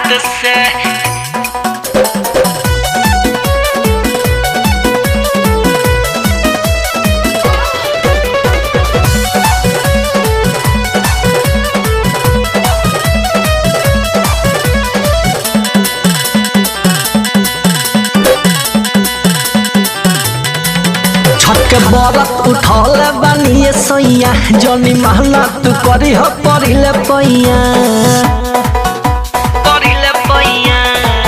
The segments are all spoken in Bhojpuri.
गुजरात से छठ के बरत उठल बानिए सैया जनी महला तू करी हो परिले पैया करिले पैया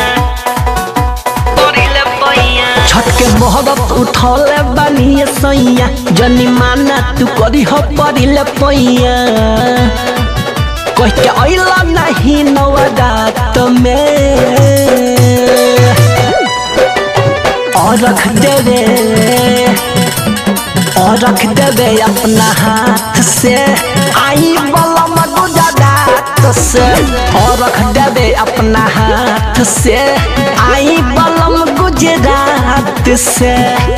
करिले पैया छठ के बरत उठल बानिए सैया जनी माना तू करी हो परिले पैया कह के अइला नहीं नवरात में और रख देवे और रख देवे अपना हाथ से आई बलम गुजरात से और रख देवे अपना हाथ से आई बलम गुजरात से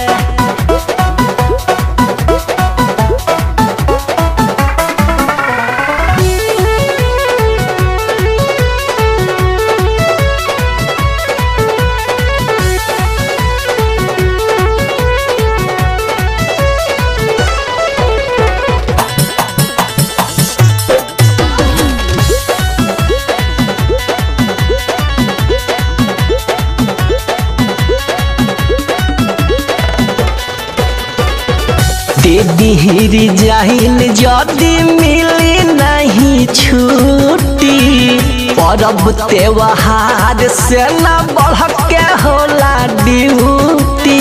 दीदी जाहिन जदी मिली नहीं छुट्टी परब त्योहार से न बढ़ के होला ड्यूटी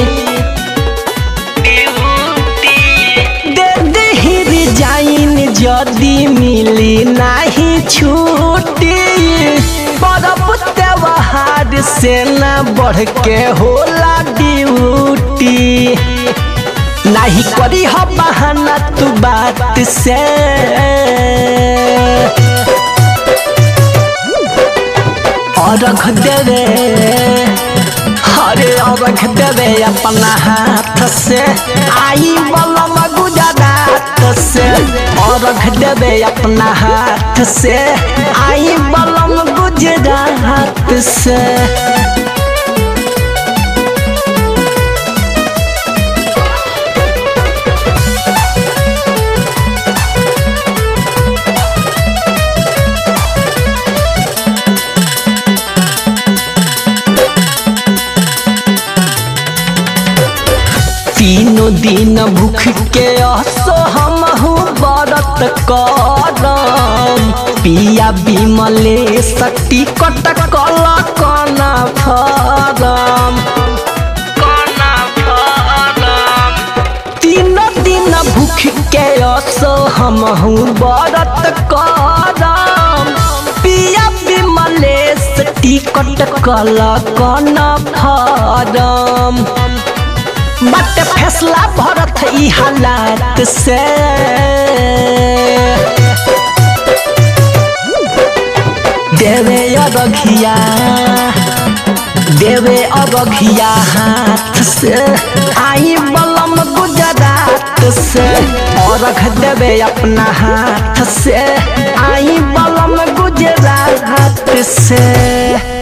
ड्यूटी दे दीदी जाइन जदी मिली नहीं छुट्टी परब त्योहार से न बढ़ के होला ड्यूटी नहीं करी हो बहाना तू बात से और रख देवे अरे और रख देवे अपना हाथ से आई बलम गुजरात से और रख देवे अपना हाथ से आई बलम गुजरात से तीनों दिन भूख के असो हम व्रत करम पिया बिमले सटी कट कल कन फरम कोना फरम तीनों दिन भूख के असो हम व्रत करम पिया बिमले सटी कट कल कन फरम बट फैसला भरत ई हालात से देवे अरघिया देवे अरघिया हाथ से आई बलम गुजरात से अरघ देवे अपना हाथ से आई बलम गुजरात से